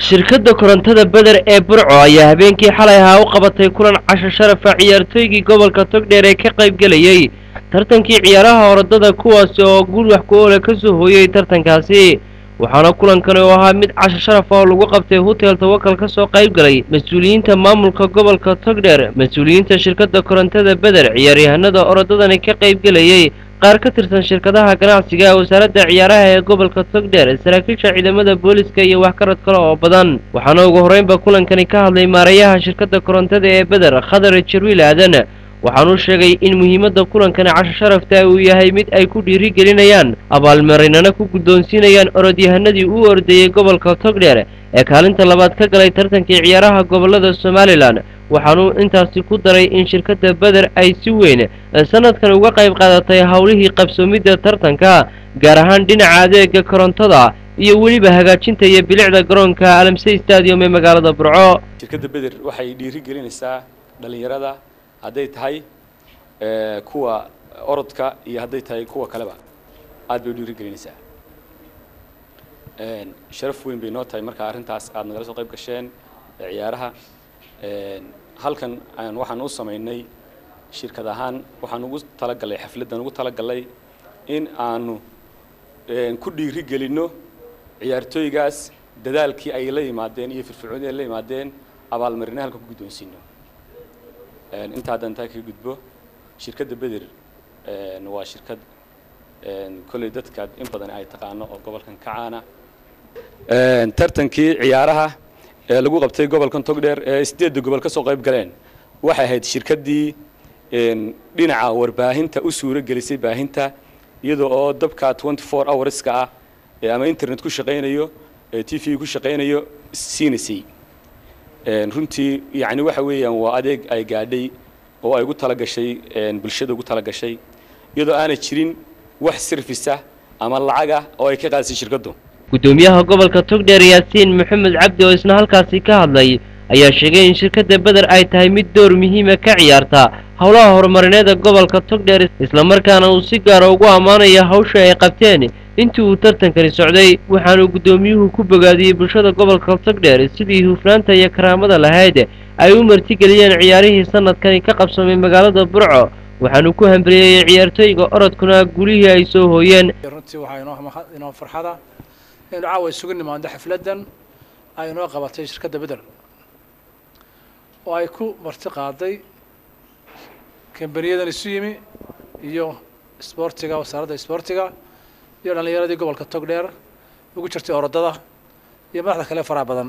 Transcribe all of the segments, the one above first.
shirkadda korontada beder ee burco ayaa habeenkii xalay ahaa u qabatay kulan casho sharafa ciyaartooygii gobolka togdheer ee ka qaybgelayey tartankii ciyaaraha orodada kuwaasi oo guul wax ku oole ka soo hooyey tartankaasi waxaana kulankani oo ahaa mid casho sharaf oo lagu qabtay hotel tawakal ka soo qaybgalay mas-uuliyiinta maamulka gobolka togdheer mas-uuliyiinta shirkadda korontada beder ciyaaryahanada orodadani ka qaybgelayey qaar ka tirsan shirkadaha ganacsiga ee wasaaradda ciyaaraha ee gobolka togdheer saraakiisha ciidamada booliska iyo wax karad kale oo badan waxaana ugu horreynba kulankani ka hadlay maarayaha shirkadda korontada ee beder khadar jarwiil aadan waxaanuu sheegay in muhiimadda kulankani casho sharafta uu yahay mid ay ku dhiirigelinayaan abaalmarinana ku guddoonsiinayaan orodyahanadii u ordayey gobolka togdheer ee kaalinta labaad ka galay tartankii ciyaaraha gobollada somalilan waxaanuu intaasi ku daray in shirkadda beder ay si weyn sanadkan uga qayb qaadatay howlihii qabsoomidda tartanka gaar ahaan dhinaca adeega korontada iyo weliba hagaajinta iyo bilicda garoonka alamsey stadium ee magaalada burco shirkadda beder waxay dhiiri gelinaysaa dhallinyarada hadday tahay kuwa orodka iyo hadday tahay kuwa kaleba aad bay u dhiiri gelinaysaa sharaf weyn bay noo tahay markaa arrintaas aad nagala soo qayb gasheen ciyaaraha halkan waxaan u samaynay shirkad ahaan waxaan ugu talagalay xafladdan ugu talagalay in aanu ku dhiiri gelinno ciyaartooygaas dadaalkii ay la yimaadeen iyo firfircoonii ay la yimaadeen abaalmarina halka ku guddoonsiino intaa haddaan taa kaga gudbo shirkadda beder waa shirkad kolley dadka in badan ay taqaano oo gobolkan ka caana tartankii ciyaaraha ee lagu qabtay gobolkan togdheer ee sideedda gobol ka soo qayb galeen waxay ahayd shirkaddii dhinaca warbaahinta u suuro gelisay baahinta iyadoo oo dabka twenty four hourska ah ama internet ku shaqaynayo t v ku shaqaynayo siinaysay runtii yacni waxa weeyaan waa adeeg ay gaadhay oo ay ugu talagashay bulshada ugu talagashay iyadoo aanay jirin wax sirfisa ama lacaga oo ay ka qaadisay shirkaddu guddoomiyaha gobolka togdheer yaasiin maxamed cabdi oo isna halkaasi ka hadlay ayaa sheegay in shirkadda beder ay tahay mid door muhiima ka ciyaarta howlaha horumarineeda gobolka togdheer islamarkaana uu si gaara ugu ammaanaya hawsha ay qabteen intii uu tartankani socday waxaanuu guddoomiyuhu ku bogaadiyey bulshada gobolka togdheer sidii hufnaanta iyo karaamada lahayd ay u martigeliyeen ciyaarihii sanadkani ka qabsamay magaalada burco waxaanuu ku hambeliyeyey ciyaartooyga orodkuna gulihii ay soo hooyeen runtii waxaa inoo farxada inaynu caawa isugu nimaando xafladdan ay inoo qabatay shirkadda beder oo ay ku marti qaaday kambaniyadan isu yimi iyo isboortiga wasaaradda isboortiga iyo dhallinyaradii gobolka togdheer ugu jirtay orodada iyo madaxda kale faraha badan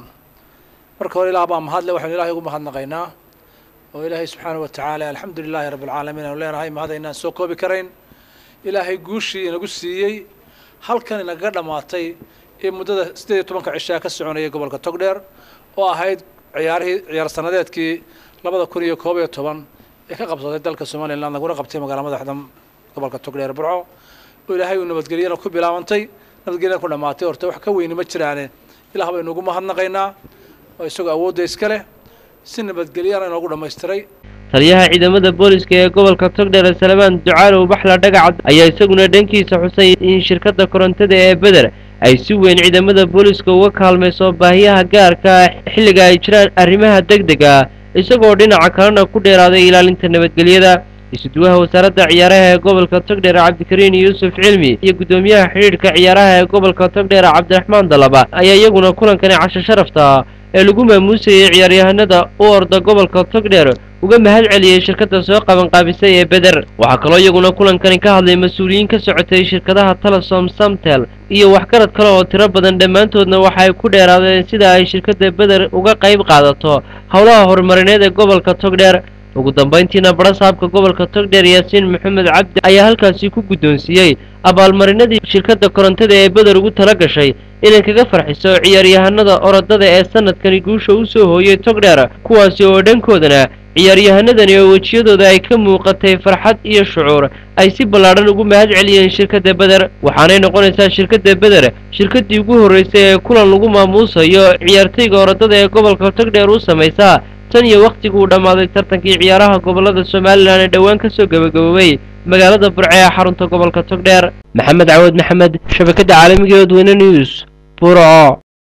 marka hore ilaah baa mahadle waxaynu ilahay ugu mahadnaqaynaa oo ilaahay subxaanahu watacaala alxamdu lilahi rabbi alcaalamiin aynu leenahay mahad aynaan soo koobi karayn ilaahay guushii inagu siiyey halkan inagaga dhammaatay ee muddada siddeed iyo tobanka cishaa ka soconayay gobolka togdheer oo ahayd ciyaarihii ciyaar sanadeedkii labada kun iyo koob iyo toban ee ka qabsatay dalka somalilan laguna qabtay magaala madaxda gobolka togdheer burco oo ilaahay uu nabadgelyana ku bilaabantay nabadgelyana ku dhammaatay horta wax ka weyni ma jiraane ilaah baynu ugu mahadnaqaynaa oo isagoo awoodda iska leh si nabadgelyana inoogu dhammaystiray taliyaha ciidamada booliska ee gobolka togdheer salmaan ducaalow baxla dhagacad ayaa isaguna dhankiisa xusay in shirkadda korontada ee beder ay si weyn ciidamada booliska uga kaalmayso baahiyaha gaarka xilliga ay jiraan arrimaha deg deg ah isagoo dhinaca kalena ku dheeraaday ilaalinta nabadgelyada isuduwaha wasaaradda ciyaaraha ee gobolka togdheer cabdikariin yuusuf cilmi iyo guddoomiyaha xidhiidhka ciyaaraha ee gobolka togdheer cabdiraxmaan dalaba ayaa iyaguna kulankani casho sharafta ee lagu maamuusayey ciyaaryahanada u orda gobolka togdheer uga mahad celiyey shirkadda soo qabanqaabisay ee beder waxaa kaloo iyaguna kulankani ka hadlay mas-uuliyiin ka socotay shirkadaha telesom samtel iyo waxgarad kale oo tiro badan dhammaantoodna waxa ay ku dheeraadeen sida ay shirkadda beder uga qayb qaadato howlaha horumarineed ee gobolka togdheer ugu dambayntiina barasaabka gobolka togdheer yaasiin maxamed cabdi ayaa halkaasi ku guddoonsiiyey abaalmarinadii shirkadda korontada ee beder ugu tala gashay inay kaga farxiso ciyaaryahanada orodada ee sanadkani guusha u soo hooyey togdheer kuwaasi oo dhankoodana ciyaaryahanadani oo wejiyadooda ay ka muuqatay farxad iyo shucuur ay si ballaadhan ugu mahad celiyeen shirkadda beder waxaanay noqonaysaa shirkadda beder shirkaddii ugu horraysay ee kulan lagu maamuusayo ciyaartayga orodada ee gobolka togdheer u samaysaa tan iyo wakhtigii uu dhammaaday tartankii ciyaaraha gobollada somalilan ee dhowaan ka soo gebagaboobay magaalada burce ee xarunta gobolka togdheer maxamed cawad maxamed shabakadda caalamiga ee odweyne news burco